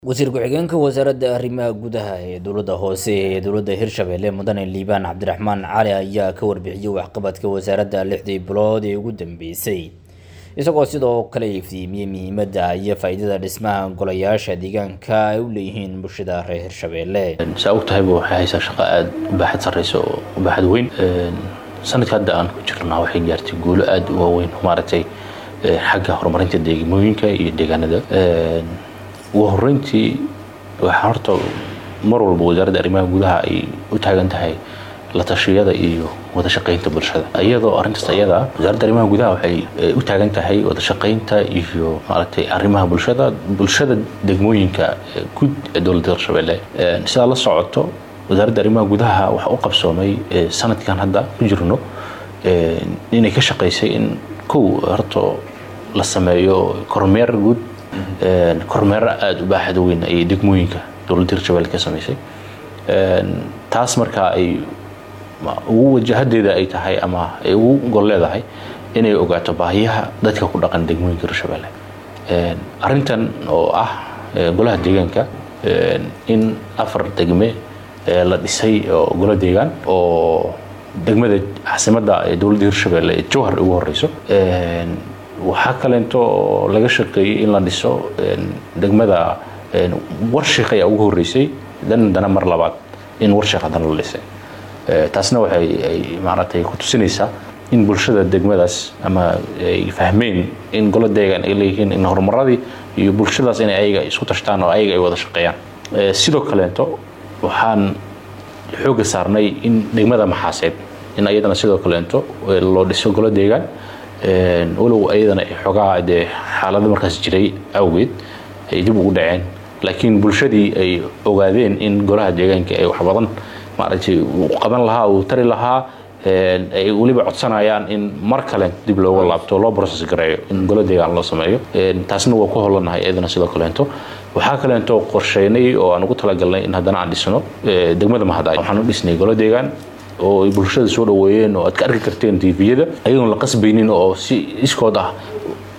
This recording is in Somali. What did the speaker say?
wasiir ku-xigeenka wasaaradda arrimaha gudaha ee dowladda hoose ee dowladda hirshabelle mudane liibaan cabdiraxmaan cali ayaa ka warbixiyey waxqabadka wasaaradda lixdii bilood ee ugu dambeysay isagoo sidoo kale iftiimiyey muhiimadda iyo faa-iidada dhismaha golayaasha deegaanka ay u leeyihiin bulshada reer hirshabelle saa og tahayba waxay haysaa shaqo aada u baaxad sarreysa oo u baaxad weyn sanadka hadda aan ku jirnaa waxay gaartay guulo aada u waaweyn maaragtay xagga horumarinta deegmooyinka iyo deegaanada ugu horeyntii waxaa horta mar walba wasaaradda arrimaha gudaha ay u taagan tahay la tashiyada iyo wada shaqaynta bulshada iyadoo arrintaas iyada ah wasaaradda arrimaha gudaha waxay u taagan tahay wada shaqaynta iyo maaragtay arrimaha bulshada bulshada degmooyinka guud ee dowladda hirshabelle sidaa la socoto wasaaradda arrimaha gudaha waxaa u qabsoomay sanadkan hadda ku jirno inay ka shaqaysay in kow horta la sameeyo kormeer guud kormeero aada u baaxad weyn ayay degmooyinka dowladda hirshabelle ka samaysay taas markaa ay ugu wajahadeeda ay tahay ama ay ugu gol leedahay inay ogaato baahiyaha dadka ku dhaqan degmooyinka hirshabelle arrintan oo ah golaha deegaanka in afar degme la dhisay oo golo deegaan oo degmada caasimadda ee dowladda hirshabelle ee jowhar ugu horeyso waxaa kaleento oo laga shaqeeyey in la dhiso degmada warshiik ayaa ugu horeysay dan dana mar labaad in warshiik haddana la dhisay taasna waxay ay maaragtay ku tusinaysaa in bulshada degmadaas ama ay fahmeen in golo deegaan ay leeyihiin in horumaradii iyo bulshadaas inay ayaga isku tashtaan oo ayaga ay wada shaqeeyaan sidoo kaleento waxaan xooga saarnay in degmada maxaaseed in ayadana sidoo kaleento loo dhiso golo deegaan walow ayadana ay xoogaa dee xaalado markaas jiray awgeed ay dib ugu dhaceen laakiin bulshadii ay ogaadeen in golaha deegaanka ay wax badan maaragtay uu qaban lahaa uu tari lahaa ay weliba codsanayaan in mar kale dib looga laabto loo process gareeyo in golo deegaan loo sameeyo taasna waa ku hollanahay iyadana sidoo kaleento waxaa kaleento qorsheynay oo aan ugu talagalnay in haddana aan dhisno degmada mahadaay waxaan u dhisnay golo deegaan oo ay bulshada soo dhaweeyeen oo aad ka arki karteen tviyada ayagoon la qasbaynin oo si iskood ah